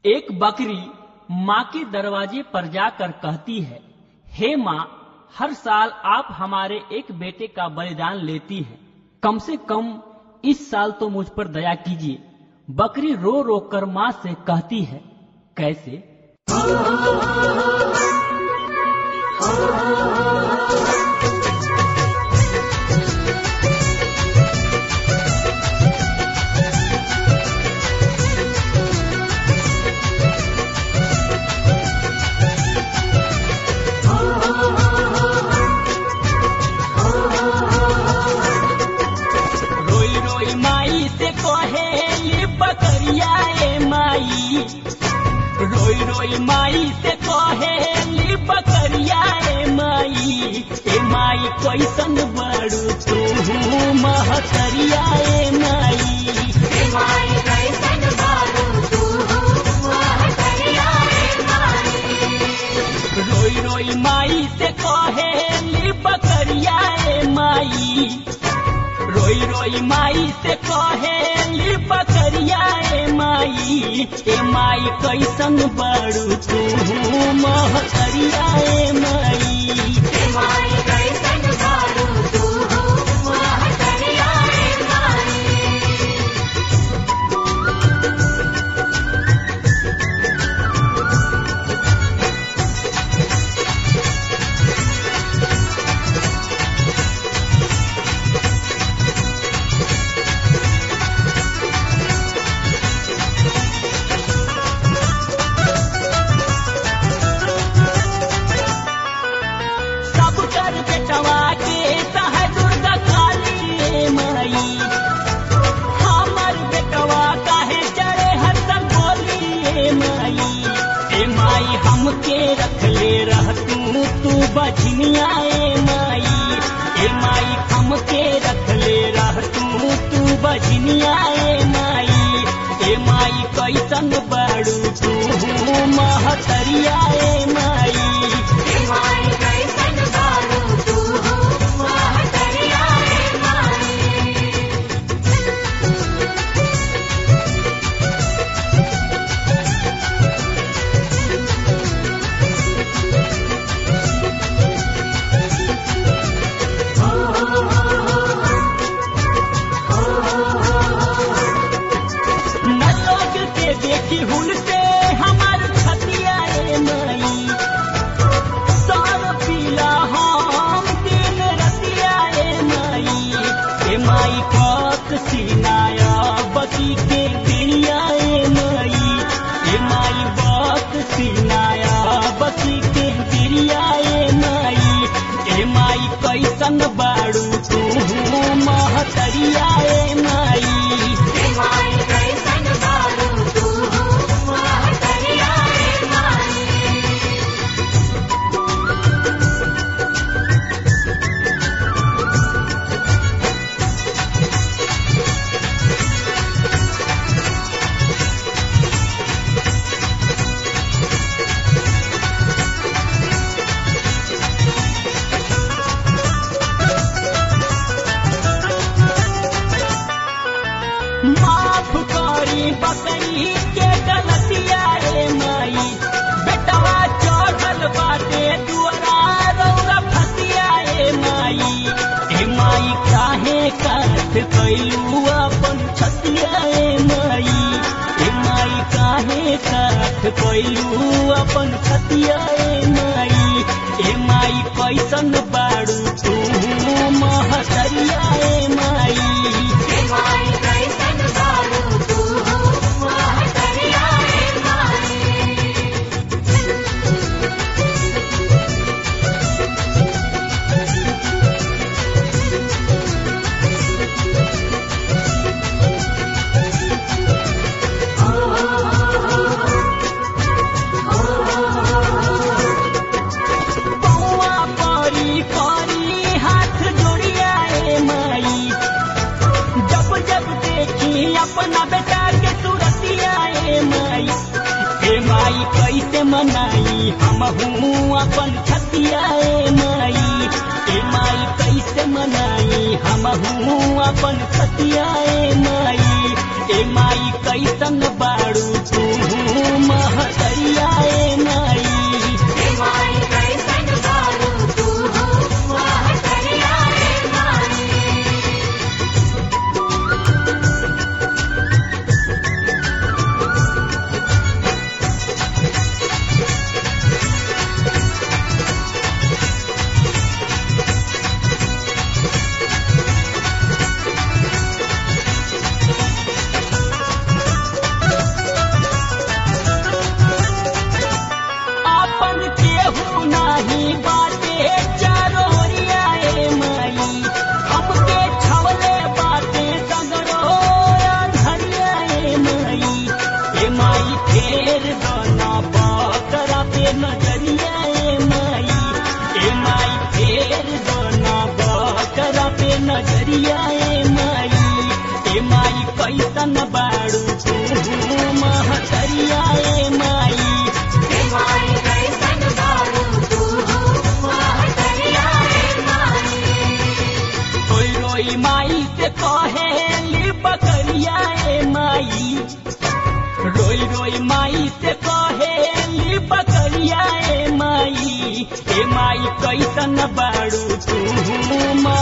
एक बकरी माँ के दरवाजे पर जाकर कहती है हे माँ हर साल आप हमारे एक बेटे का बलिदान लेती हैं कम से कम इस साल तो मुझ पर दया कीजिए बकरी रो रो कर माँ से कहती है कैसे रोई रोई माई से कहे ये बकरिया ए माई रोई रोई माई से कहे ये बकरिया ए माई ए माई कैसन बड़ू तू महतरिया ए माई रोई रोई माई से कहे ये बकरिया ए माई रोई रोई माई से कहे ली बकरिया ए माई ए माई कैसन बड़ू तू महतरिया ए माई सब कर बेटवा के सह दुर्गा काली ए माई हमर बेटवा काहे चढ़े हसन बोली ए माई ए माई हमके रख ले रह तू तू बजनिया ए माई ए माई हमके रख ले रह तू तू बजनिया ए माई ए माई कैसन बड़ू तू महतरिया ए माई न लोग के देखी हुल से हमार छतिया ए माई सार पीला हम दिन रतिया ए माई ए माई कत सीनाया बकी के दिलिया ए माई ए माई बात सीनाया बकी के दिलिया ए माई ए माई कैसन बाड़ू तू महतरिया ए माई माफ करी बकरी के गलतिया ए माई बेटवा चढ़ल बाटे दुआरा रौरा फसिया ए माई ए माई काहे काट कैलू अपन छतिया ए माई ए माई काहे काट कैलू अपन छतिया ए माई ए माई कैसन बाड़ू तू महतरिया ए माई बौआ परी परी हाथ जोड़िया ए माई जब जब देखी अपना बेटा के सूरतिया ए माई ए माई कैसे मनाई हम हूँ अपन छतिया ए माई ए माई कैसे मनाई हम हूँ अपन छतिया ए माई ए माई कैसन बाड़ू तू फेर दोना बकरा पे नजरिया ए माई ए माई फेर दोना बकरा पे नजरिया ए माई ए माई कैसन बाड़ू तू महतरिया ए माई हे माई कैसन बारू तू महतरिया हे माई रोई रोई माई से कहेली बकरिया ए माई रोई रोई माई से कहेली बकरिया ए माई ए माई कैसन बाड़ू तू